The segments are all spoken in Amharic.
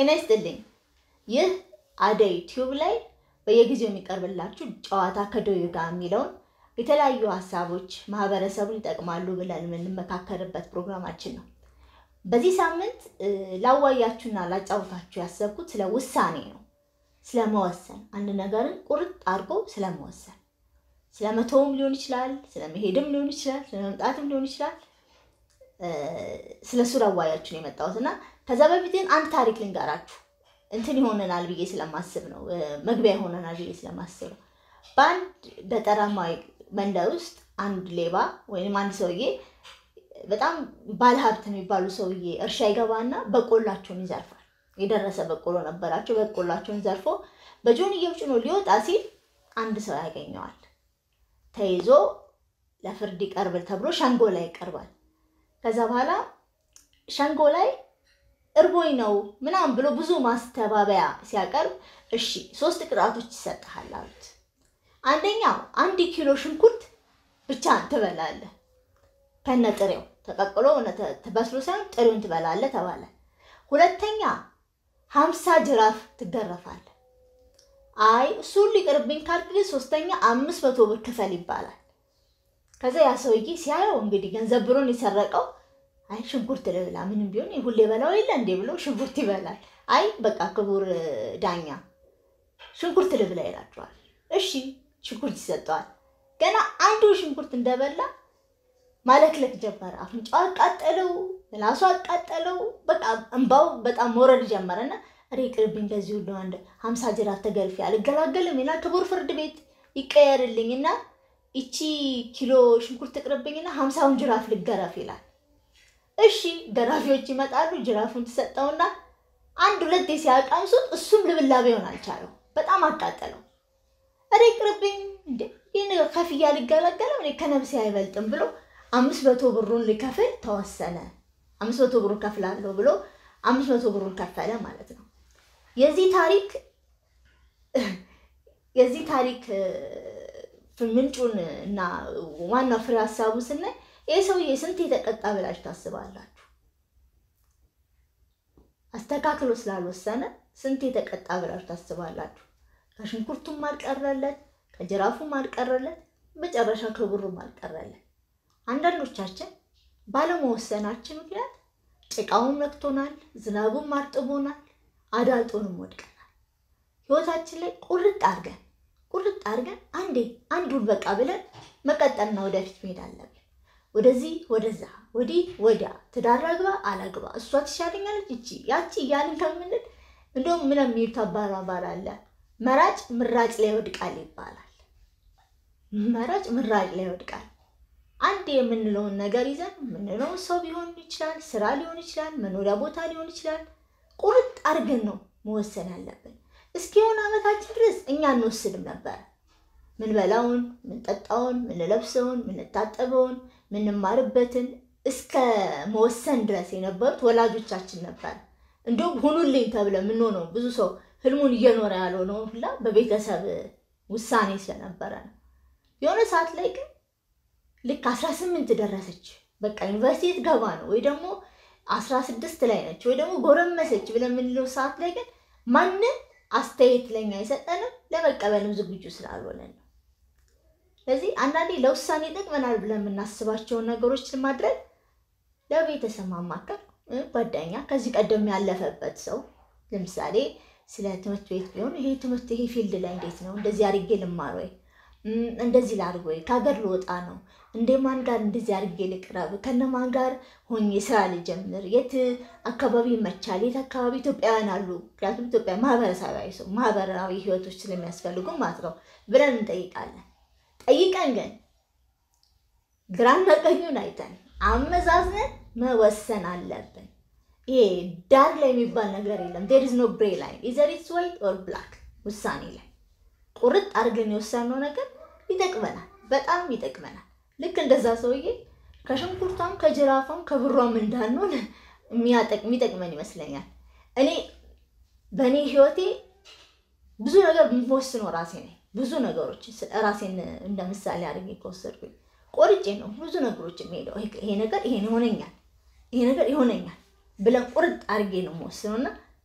ጤና ይስጥልኝ። ይህ አደይ ቲዩብ ላይ በየጊዜው የሚቀርብላችሁ ጨዋታ ከዶዮ ጋር የሚለውን የተለያዩ ሀሳቦች ማህበረሰቡን ይጠቅማሉ ብለን የምንመካከርበት ፕሮግራማችን ነው። በዚህ ሳምንት ላዋያችሁና ላጫውታችሁ ያሰብኩት ስለ ውሳኔ ነው። ስለ መወሰን፣ አንድ ነገርን ቁርጥ አድርጎ ስለ መወሰን፣ ስለ መተውም ሊሆን ይችላል፣ ስለ መሄድም ሊሆን ይችላል፣ ስለ መምጣትም ሊሆን ይችላል። ስለ እሱ ላዋያችሁ ነው የመጣሁት እና ከዛ በፊት ግን አንድ ታሪክ ልንገራችሁ። እንትን ይሆነናል ብዬ ስለማስብ ነው፣ መግቢያ ይሆነናል ብዬ ስለማስብ ነው። በአንድ ገጠራማ መንደር ውስጥ አንድ ሌባ ወይም አንድ ሰውዬ በጣም ባለሀብት የሚባሉ ሰውዬ እርሻ ይገባና በቆላቸውን ይዘርፋል። የደረሰ በቆሎ ነበራቸው። በቆላቸውን ዘርፎ በጆንያው ጭኖ ሊወጣ ሲል አንድ ሰው ያገኘዋል። ተይዞ ለፍርድ ይቀርብ ተብሎ ሸንጎ ላይ ይቀርባል። ከዛ በኋላ ሸንጎ ላይ እርቦኝ ነው ምናምን ብሎ ብዙ ማስተባበያ ሲያቀርብ እሺ ሶስት ቅጣቶች ይሰጥሃል አሉት። አንደኛው አንድ ኪሎ ሽንኩርት ብቻ ትበላለህ ከነ ጥሬው ተቀቅሎ ተበስሎ ሳይሆን ጥሬውን ትበላለህ ተባለ። ሁለተኛ ሀምሳ ጅራፍ ትገረፋለህ። አይ እሱን ሊቅርብኝ ካልክ ግን ሶስተኛ አምስት መቶ ብር ክፈል ይባላል። ከዛ ያ ሰውዬ ሲያየው እንግዲህ ገንዘብ ብሎን የሰረቀው አይ ሽንኩርት ልብላ ምንም ቢሆን ሁሌ በላው የለ እንዴ ብሎ ሽንኩርት ይበላል። አይ በቃ ክቡር ዳኛ ሽንኩርት ልብላ ይላቸዋል። እሺ ሽንኩርት ይሰጠዋል። ገና አንዱ ሽንኩርት እንደበላ ማለክለክ ጀመረ። አፍንጫው አቃጠለው፣ ምላሱ አቃጠለው። በቃ እንባው በጣም መውረድ ጀመረና እሬ ቅርብኝ እንደዚህ ሁሉ አንድ ሀምሳ ጅራፍ ተገርፌ አልገላገልም ይላል። ክቡር ፍርድ ቤት ይቀየርልኝና ይቺ ኪሎ ሽንኩርት ቅርብኝና ሀምሳውን ጅራፍ ልገረፍ ይላል። እሺ ገራፊዎች ይመጣሉ። ጅራፉን ትሰጠውና አንድ ሁለቴ ሲያቃምሱት እሱም ልብላቤውን አልቻለው። በጣም አቃጠለው። እሬ ቅርብኝ እንዴ ይህ ነገር ከፍያ ልገላገለው እኔ ከነብሴ አይበልጥም ብሎ አምስት መቶ ብሩን ሊከፍል ተወሰነ። አምስት መቶ ብሩን ከፍላለሁ ብሎ አምስት መቶ ብሩን ከፈለ ማለት ነው። የዚህ ታሪክ የዚህ ታሪክ ምንጩን እና ዋናው ፍሬ ሀሳቡ ስናይ ይህ ሰውዬ ስንት የተቀጣ ብላችሁ ታስባላችሁ? አስተካክሎ ስላልወሰነ ስንት የተቀጣ ብላችሁ ታስባላችሁ? ከሽንኩርቱም አልቀረለት፣ ከጅራፉም አልቀረለት፣ መጨረሻ ከብሩም አልቀረለት። አንዳንዶቻችን ባለመወሰናችን ምክንያት ጭቃውን ነክቶናል፣ ዝናቡም አርጥቦናል፣ አዳልጦንም ወድቀናል። ህይወታችን ላይ ቁርጥ አድርገን ቁርጥ አድርገን አንዴ አንዱን በቃ ብለን መቀጠልና ወደፊት መሄድ አለብን። ወደዚህ ወደዛ፣ ወዲህ ወዲያ፣ ትዳር አግባ አላግባ፣ እሷ ትሻለኛለች፣ እቺ ያቺ እያልን ከምንል እንደውም ምን የሚሉት አባባል አለ፣ መራጭ ምራጭ ላይ ይወድቃል ይባላል። መራጭ ምራጭ ላይ ይወድቃል። አንድ የምንለውን ነገር ይዘን የምንለውን ሰው ሊሆን ይችላል፣ ስራ ሊሆን ይችላል፣ መኖሪያ ቦታ ሊሆን ይችላል። ቁርጥ አድርገን ነው መወሰን ያለብን። እስኪ የሆነ ዓመታችን ድረስ እኛ እንወስንም ነበር። ምንበላውን፣ ምንጠጣውን፣ ምንለብሰውን፣ ምንታጠበውን፣ ምንማርበትን እስከ መወሰን ድረስ የነበሩት ወላጆቻችን ነበር። እንዲሁም ሁኑልኝ ተብለ የምንሆነው ብዙ ሰው ህልሙን እየኖረ ያልሆነው ሁላ በቤተሰብ ውሳኔ ስለነበረ ነው። የሆነ ሰዓት ላይ ግን ልክ አስራ ስምንት ደረሰች በቃ ዩኒቨርሲቲ ትገባ ነው ወይ ደግሞ አስራ ስድስት ላይ ነች ወይ ደግሞ ጎረመሰች ብለን የምንለው ሰዓት ላይ ግን ማንም አስተያየት ለኛ አይሰጠንም፣ ለመቀበልም ዝግጁ ስላልሆነ ነው። ስለዚህ አንዳንዴ ለውሳኔ ይጠቅመናል ብለን የምናስባቸውን ነገሮች ማድረግ ለቤተሰብ ማማከር፣ ጓደኛ፣ ከዚህ ቀደም ያለፈበት ሰው ለምሳሌ ስለ ትምህርት ቤት ቢሆን ይሄ ትምህርት ይሄ ፊልድ ላይ እንዴት ነው እንደዚህ አድርጌ ልማር ወይ እንደዚህ ላድርግ ወይ ከሀገር ልወጣ ነው እንደ ማን ጋር እንደዚህ አድርጌ ልቅረብ ከነማን ጋር ሆኜ ስራ ልጀምር የት አካባቢ ይመቻል የት አካባቢ ኢትዮጵያውያን አሉ ምክንያቱም ኢትዮጵያ ማህበረሰባዊ ሰው ማህበራዊ ህይወቶች ስለሚያስፈልጉ ማለት ነው ብለን እንጠይቃለን ጠይቀን ግን ግራና ቀኙን አይተን አመዛዝነን መወሰን አለብን ይሄ ዳር ላይ የሚባል ነገር የለም ዴር ኢዝ ኖ ግሬ ላይን ኢዘር ኢትስ ዋይት ኦር ብላክ ውሳኔ ላይ ቁርጥ አድርገን የወሰንነው ነገር ይጠቅመናል፣ በጣም ይጠቅመናል። ልክ እንደዛ ሰውዬ ከሽንኩርቷም ከጅራፏም ከብሯም እንዳንሆን የሚጠቅመን ይመስለኛል። እኔ በእኔ ህይወቴ ብዙ ነገር የምወስነው ራሴ ነኝ። ብዙ ነገሮች ራሴን እንደ ምሳሌ አድርጌ ከወሰድኩኝ ቆርጬ ነው ብዙ ነገሮች የሚሄደው። ይሄ ነገር ይሄን ይሆነኛል፣ ይሄ ነገር ይሆነኛል ብለን ቁርጥ አድርጌ ነው የምወስነው እና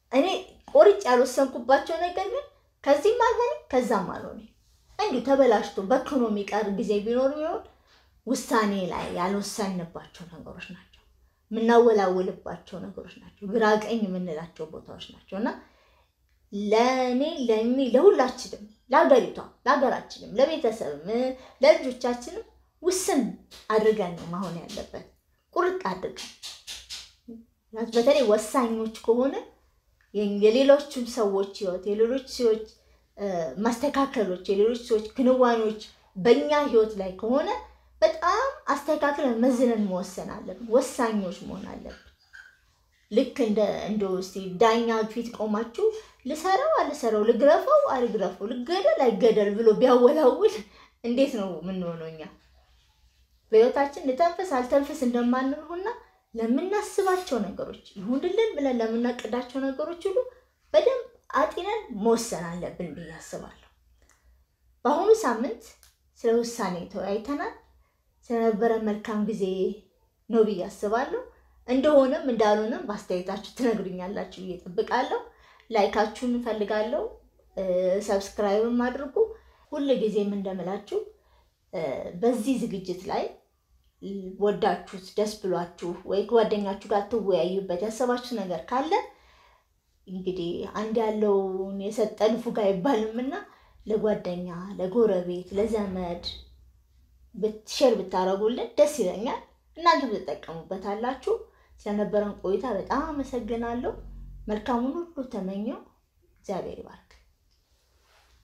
እኔ ቆርጭ ያልወሰንኩባቸው ነገር ግን ከዚህም አልሆነ ከዛም አልሆነ እንዲሁ ተበላሽቶ በክኖ የሚቀር ጊዜ ቢኖር ቢሆን ውሳኔ ላይ ያልወሰንባቸው ነገሮች ናቸው። የምናወላውልባቸው ነገሮች ናቸው። ግራ ቀኝ የምንላቸው ቦታዎች ናቸው እና ለእኔ ለእኔ ለሁላችንም ለሀገሪቷ ለሀገራችንም ለቤተሰብም ለልጆቻችንም ውስን አድርገን ነው መሆን ያለበት። ቁርጥ አድርገን በተለይ ወሳኞች ከሆነ የሌሎችም ሰዎች ህይወት የሌሎች ሰዎች ማስተካከሎች የሌሎች ሰዎች ክንዋኔዎች በእኛ ህይወት ላይ ከሆነ በጣም አስተካክለን መዝነን መወሰን አለብን። ወሳኞች መሆን አለብን። ልክ እንደ እንደ እስኪ ዳኛ ፊት ቆማችሁ ልሰራው አልሰራው፣ ልግረፈው አልግረፈው፣ ልገደል አይገደል ብሎ ቢያወላውል እንዴት ነው የምንሆነው? እኛ በህይወታችን ልተንፍስ አልተንፍስ እንደማንል ሁና ለምናስባቸው ነገሮች ይሁንልን ብለን ለምናቅዳቸው ነገሮች ሁሉ በደንብ አጢነን መወሰን አለብን ብዬ አስባለሁ። በአሁኑ ሳምንት ስለ ውሳኔ ተወያይተናል። ስለነበረ መልካም ጊዜ ነው ብዬ አስባለሁ። እንደሆነም እንዳልሆነም በአስተያየታችሁ ትነግሩኛላችሁ ብዬ እጠብቃለሁ። ላይካችሁን እፈልጋለሁ። ሰብስክራይብም አድርጉ። ሁል ጊዜም እንደምላችሁ በዚህ ዝግጅት ላይ ወዳችሁት ደስ ብሏችሁ ወይ ከጓደኛችሁ ጋር ትወያዩበት ያሰባችሁ ነገር ካለ እንግዲህ አንድ ያለውን የሰጠ ንፉግ አይባልምና ለጓደኛ፣ ለጎረቤት፣ ለዘመድ ሼር ብታደርጉልን ደስ ይለኛል። እናንተ ትጠቀሙበታላችሁ። ስለነበረን ቆይታ በጣም አመሰግናለሁ። መልካሙን ሁሉ ተመኘው። እግዚአብሔር ይባርክ።